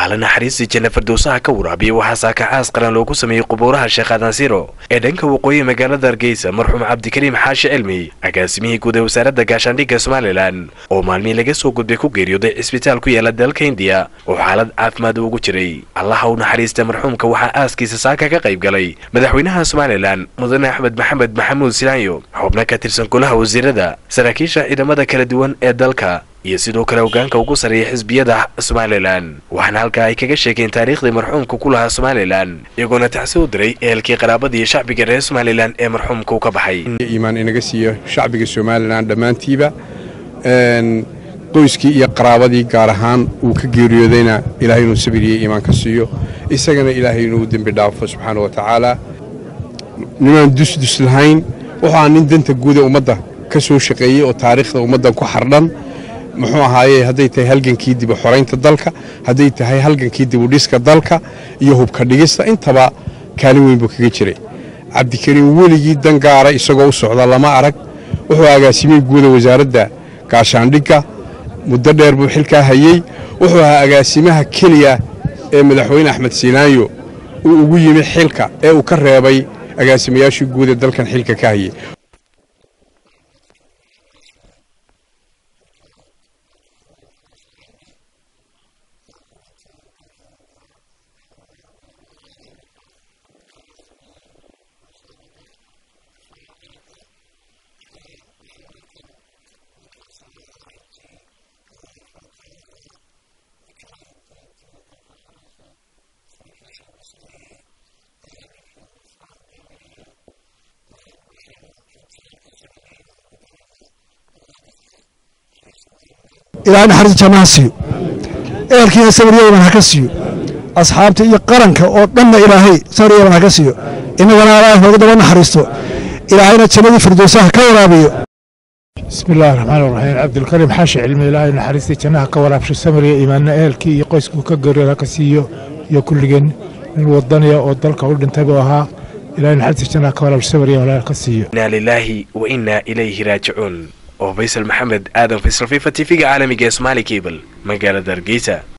ala naxariistii janna fardowsaha ka waraabiya waxaa saakacaas qaran loogu sameeyey qubuuraha sheekh adansiro ee dhanka waqooyi magaalada hargeysa marxuum cabdikariim xaashi cilmi agaasimihii guud ee wasaaradda gaashaandhigga somalilan oo maalmihii laga soo gudbay ku geeriyooday cisbitaal ku yaala dalka hindiya oo xaalad caafimaad ugu jiray allaha u naxariista marxuumka waxaa aaskiisa saaka ka qayb galay madaxweynaha somalilan mudane axmed maxamed maxamuud silaanyo xubno ka tirsan golaha wasiirada saraakiisha ciidamada kala duwan ee dalka iyo sidoo kale hogaanka ugu sarreeya xisbiyada somalilan waxaana halkaa ay kaga sheegeen taariikhdii marxuumka ku lahaa somalilan iyagoona tacsi u diray ehelkii qaraabada iyo shacbiga reer somalilan ee marxuumka u ka baxay iimaan inaga siiyo shacbiga somalilan dhammaantiiba qoyskii iyo qaraabadii gaar ahaan uu ka geeriyoodayna ilaahay inuu sabir iyo iimaan ka siiyo isagana ilaahay inuu dembi dhaafo subxaana wa tacaala nimaan dusdus lahayn wuxuu aa nin danta guuda ummadda ka soo shaqeeyey oo taariikhda ummaddan ku xardhan muxuu ahaaye hadday tahay halgankii dibu xoraynta dalka hadday tahay halgankii dibudhiska dalka iyo hubka dhigista intaba kaalin weyn buu kaga jiray cabdikariim weligii dan gaara isagoo u socda lama arag wuxuu agaasimay guuda wasaaradda gaashaandhigga muddo dheer buu xilkaa hayey wuxuu ahaa agaasimaha keliya ee madaxweyne axmed siinaanyo uu ugu yimi xilka ee uu ka reebay agaasimayaashii guud ee dalkan xilka ka hayey ilaahay naxariista jannaha siiyo ehelkiina sabaryaban ha ka siiyo asxaabta iyo qaranka oo dhanna ilaahay sabaryaban ha ka siiyo innagana allah nooga daba naxariisto ilaahayna jannadii firdowsaha ka waraabiyo bismi illaahi raxmaan raxiim cabdilkariim xaashi cilmi ilaahay naxariistii jannaha ka waraabsho samariya iimaanna ehelkii iyo qoyskuu ka geeriyooda ka siiyo iyo kulligeen nin wadaniya oo dalka u dhintay buu ahaa ilahay naxariistii jannaha ka waraabsho samariya walaal ka siiyo inaa lilaahi wa innaa ilayhi raajicuun oo faysal maxamed aadan faysal fifa tv-ga caalamiga ee somaali cable magaalada hargeysa